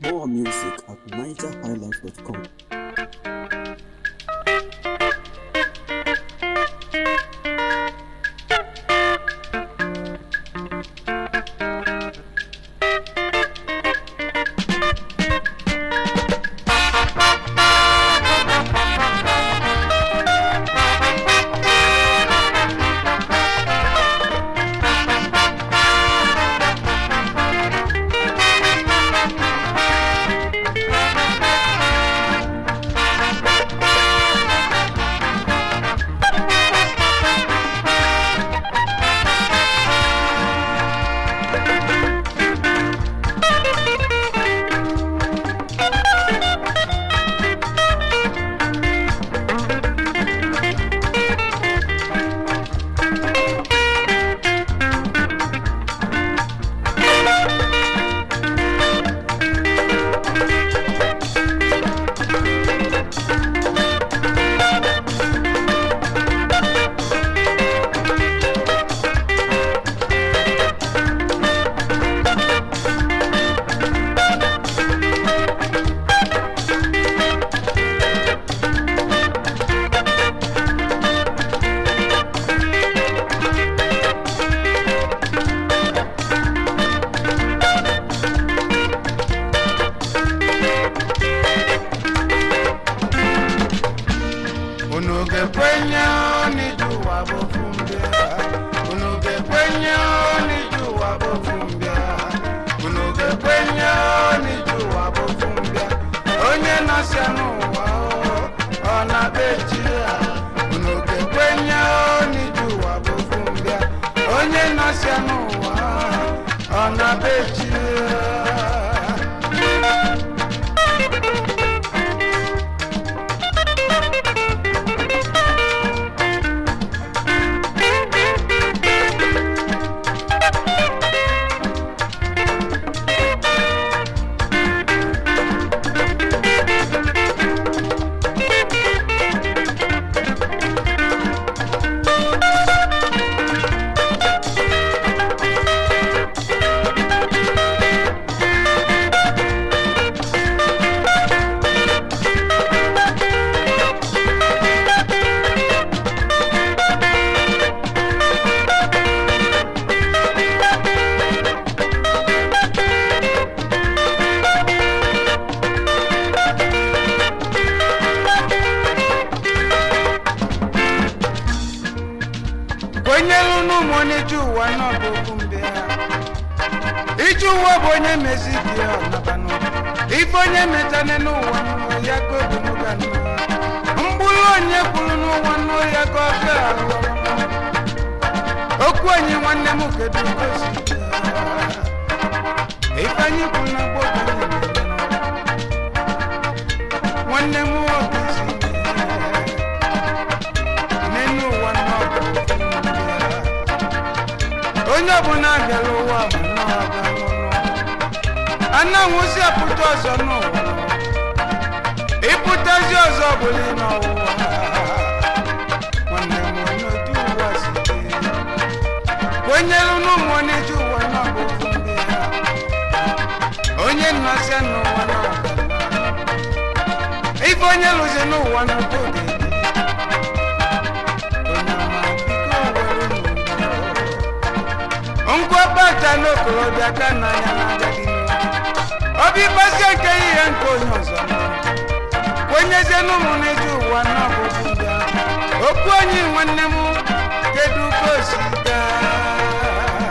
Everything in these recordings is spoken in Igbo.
More music at nigerhighlife.com. unu ga-ekwenye n'iju ụwa bụ ofu mbịa unu ga-ekwenye n'iju ụwa bụ ofu mbịa unu ga-ekwenye n'iju ụwa bụ ofu mbịa onye nọsịa n'ụwa o, ọ na-be chi ya unu ga-ekwenye n'iju ụwa bụ ofu mbịa onye nọsịa n'ụwa ọ na-be chi ya kwenyelu n'ụmụ onye ije ụwa n'ọbụ okwu mbịa ije ụwa bụ onye mezi dị ya ọnabanụ ife onye metane n'ụwa nụọ ya ka obi n'ụga nụọ mgbụrụ onye kwuru n'ụwa nụọ ya ka ọ ga ahụ okwu onye nwanne m kedu ka o si dị ya? ife anyị kwuru na gboo ka anyị na-eme n'ụwa. nwanne m nwoke si dị ya. n'elu ụwa n'ọbụ onye ọbụla bịara ụwa bụ nnọọ ga nwụrụ ananwụzi apụta ọzọ n'ụwa ịpụtazi ọzọ bụla n'ọwụwa nwanne m onye otu ụwa si dị kwenyelu n'ụmụ onye ji ụwa n'ọbụ ofu ndị ha onye nnọsịa n'ụwa n'ọbụ ife onye lụzi n'ụwa n'otu oge nkwapata n'okorobịa ka n'anya na-agaghị obi gbazie nke ihe nke onye ọzọ kwenyezie n'ụmụ n'eji ụwa n'ọbụbụ ndị ahụ okwu onye nwanne m kedu ka o si gaa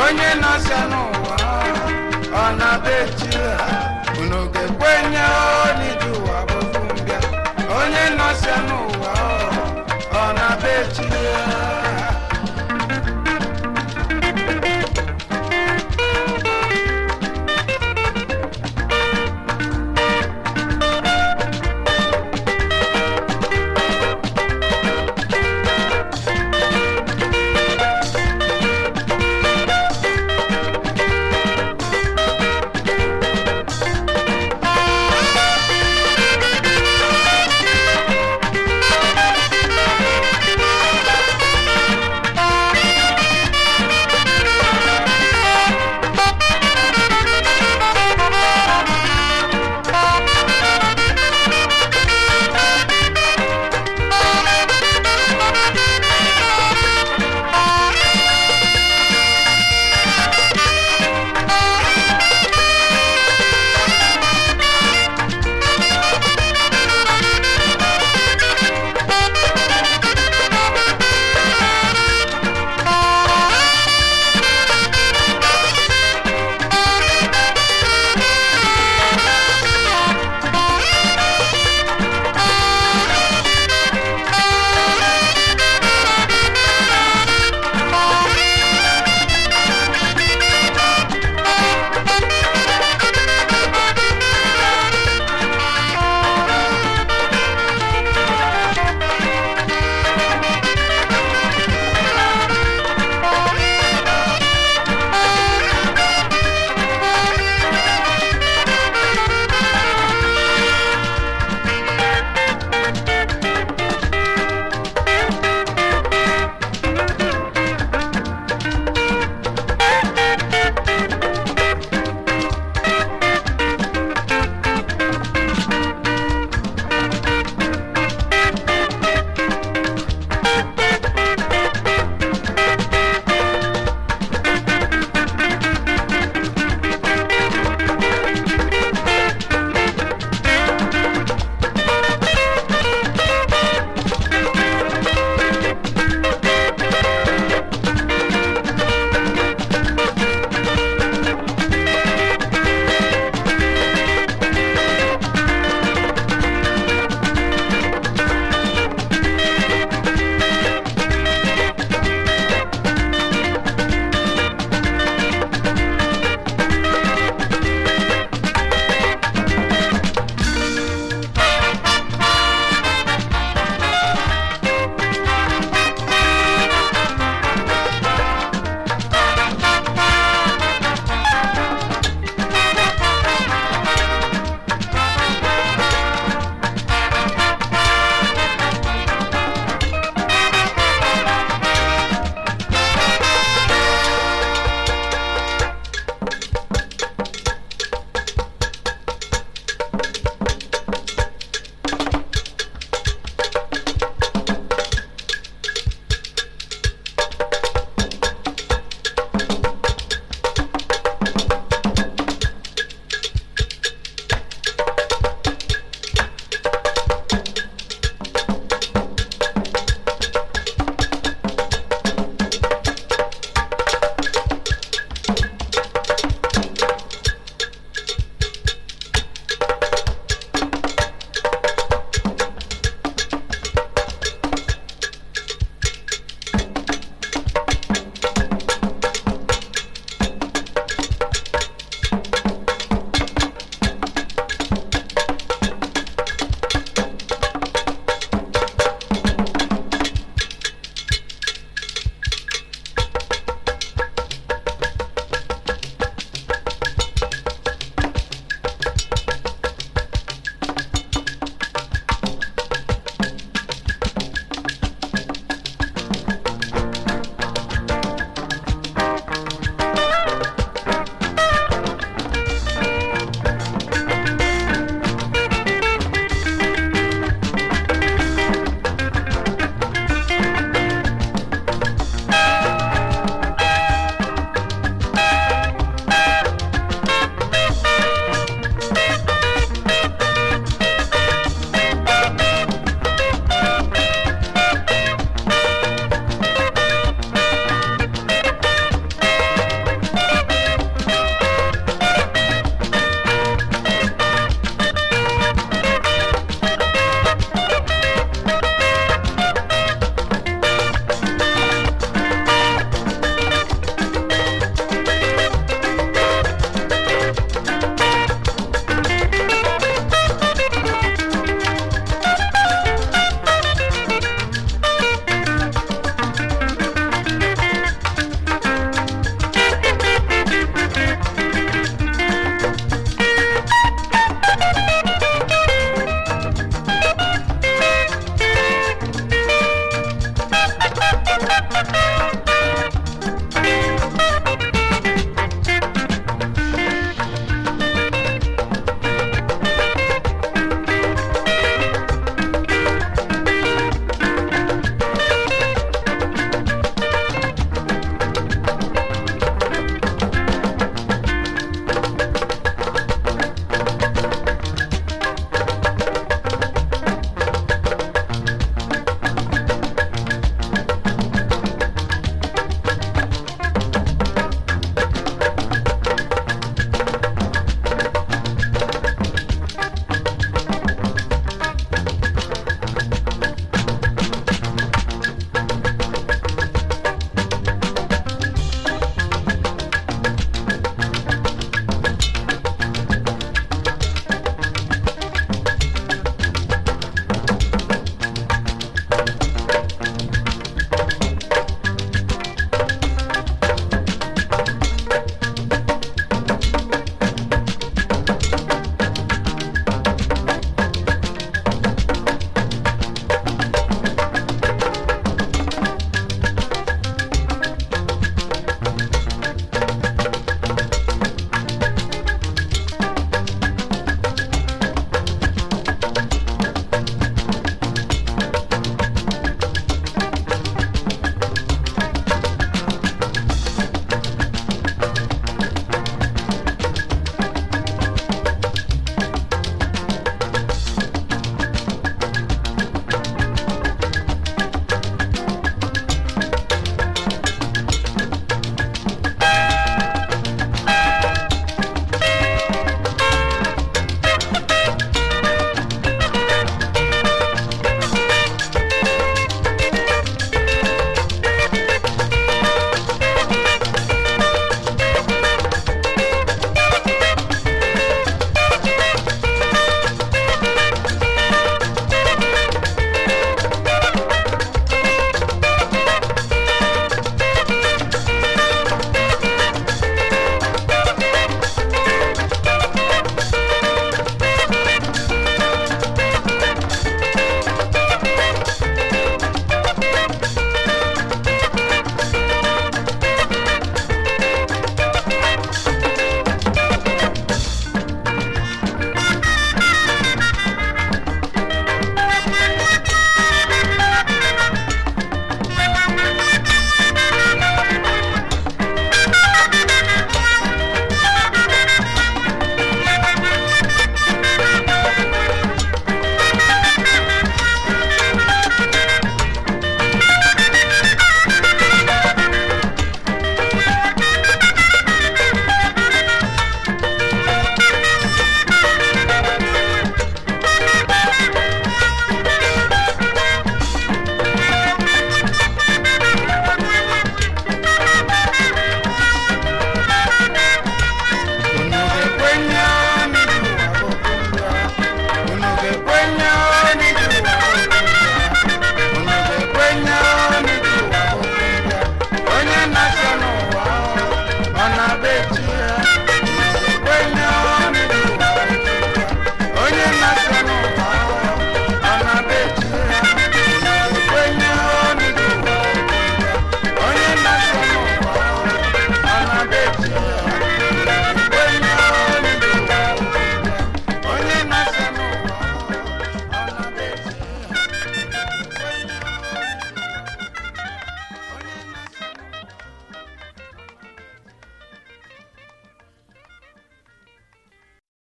onye nọsịa n'ụwa ọ na-be chi ya